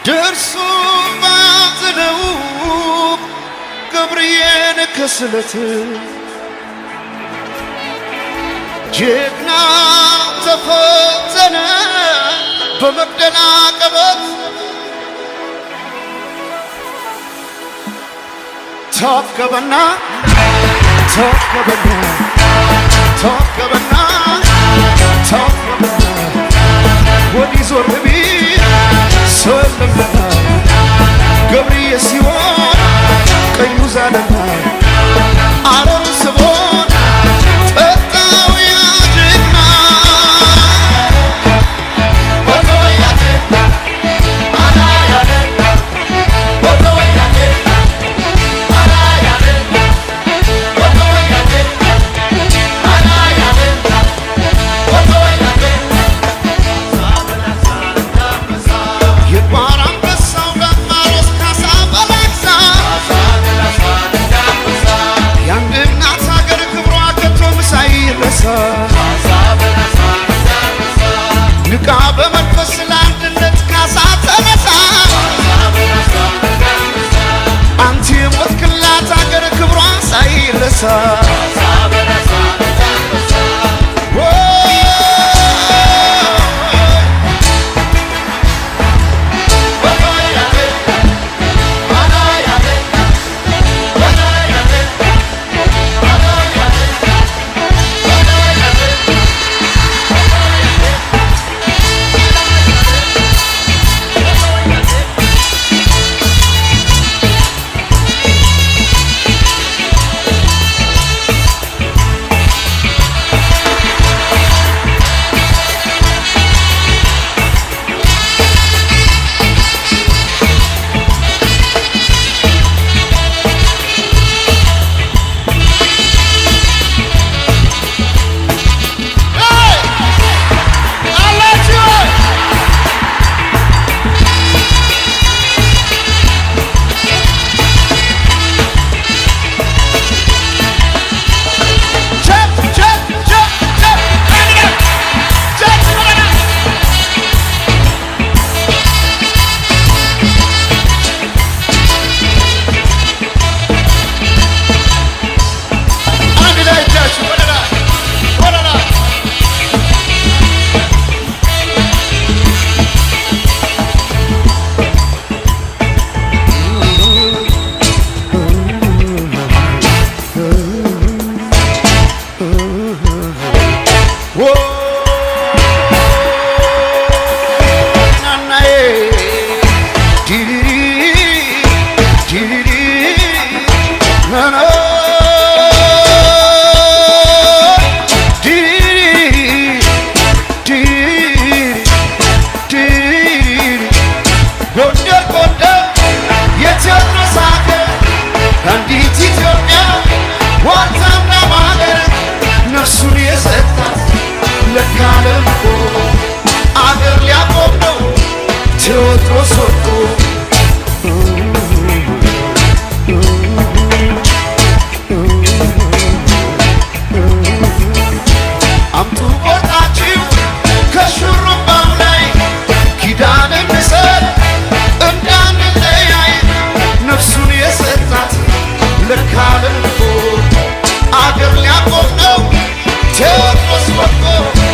ደርሶ ባዘነው ገብርኤል ከስለት ጀግና ተፈተነ በመደናቀበት ተወከበና ተወከበና ተወከበና ተወከበና ወዲህ ዞር ቢል ሰው የለምና ገብርዬ ሲሆን ቀኙ ዛለና አረሩ ስቦን ጠጣው ያ ጀግና የጓራ አንበሳው ዳማሮስ ካሳ በላይሳ የአንድ እናት ሀገር ክብሯ ከቶም ሳይረሳ ንቃ በመንፈስ ለአንድነት ካሳ ተነሳ አንቺ የሞትክላት ሀገር ክብሯ ሳይረሳ አንድ ላይ እጃችሁ ወደ ላይ ወደ ላይ ዎ ናናዬ ዲሪሪ ዲሪሪ ናና ዲሪሪ ዲሪሪ ዲሪሪ ጎንደር ጎንደር የቴዎድሮስ ሀገር አንዲት ኢትዮጵያ ዋልታና ማገር ነፍሱን የሰጣት ለካለም እኮ አገር ሊያቆም ነው ቴዎድሮስ ወድቆ አምጡ ቆርጣችሁ ከሹሩባው ላይ ኪዳን እንሰጥ እንዳንለያይ ነፍሱን የሰጣት ለካለም እኮ አገር ሊያቆም ነው ቴዎድሮስ ወድቆ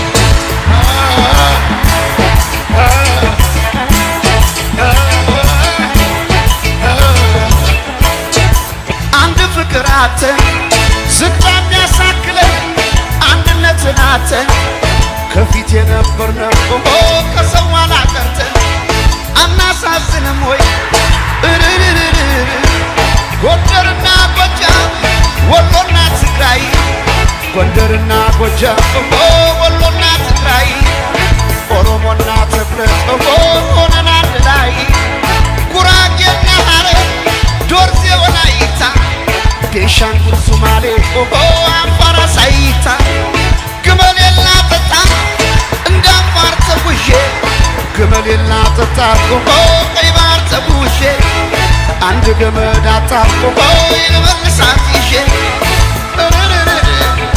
አንድ ፍቅር አተን ዝግባ የሚያሳክለን አንድነትን አተን ከፊት የነበርነው ኦ ከሰው ኋላ ቀርተን አናሳዝንም ወይ እርርርርር ጎንደርና ጎጃም ወሎና ትግራይ ጎንደርና ጎጃም ኦ ወሎና ትግራይ ኦሮሞና ትግሬ ኦ ሆነን አንድ ላይ ጉራጌና ሐረር ዶርዜ ወላይታ ቤንሻንጉል ሱማሌ ኦሆ አፋር አሳይታ ግመሌላ ጠጣ እንደ አፋር ተጉዤ ግመሌላ ጠጣ ኦሆ ቀይ ባህር ተጉዤ አንድ ገመድ አጣ ኦሆ የመልሳት ይዤ እርርርር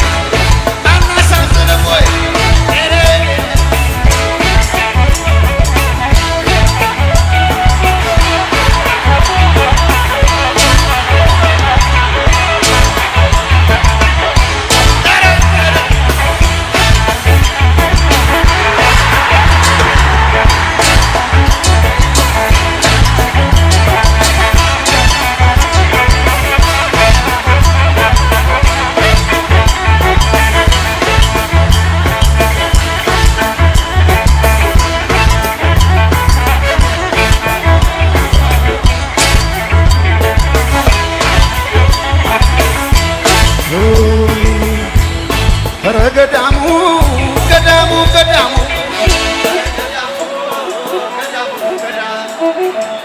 አናሳዝንም ወይ እርርር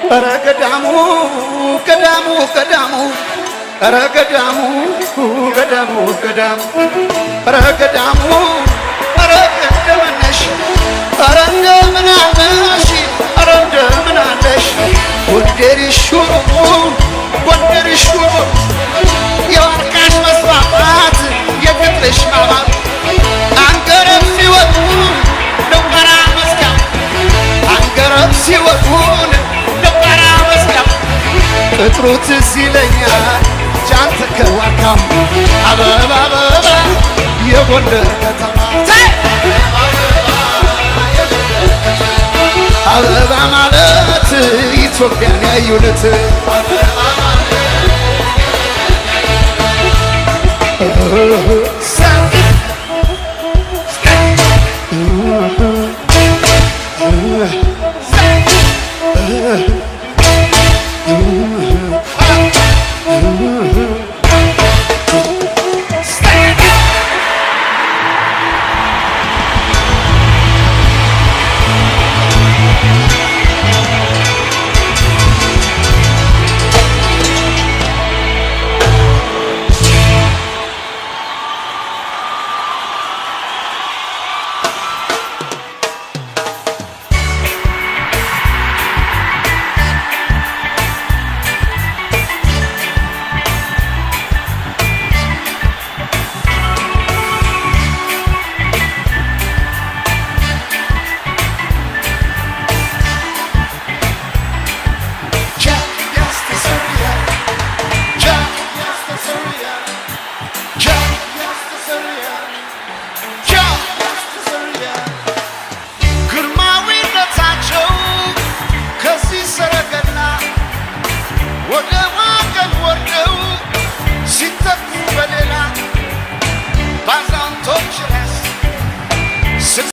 ኧረ ገዳሙ ገዳሙ ገዳሙ ኧረ ገዳሙ ገዳሙ ገዳሙ ኧረ ገዳሙ ኧረ እንደምን ነሽ ኧረ እንደምን አለሽ ኧረ እንደምን አለሽ ጎንደር ሹሩ ጎንደር ሹሩ የወርቃሽ መስፋፋት የግጥሽ ማማር አንገረብ ሲወጡ ደንበራ መስጋም አንገረብ ሲወጡን ደንበራ መስጋም ቅጥሩ ትዝ ይለኛል ጃንተ ከዋካም አበባ አበባ የጎንደር ከተማ አበባ ማለት ኢትዮጵያን ያዩለት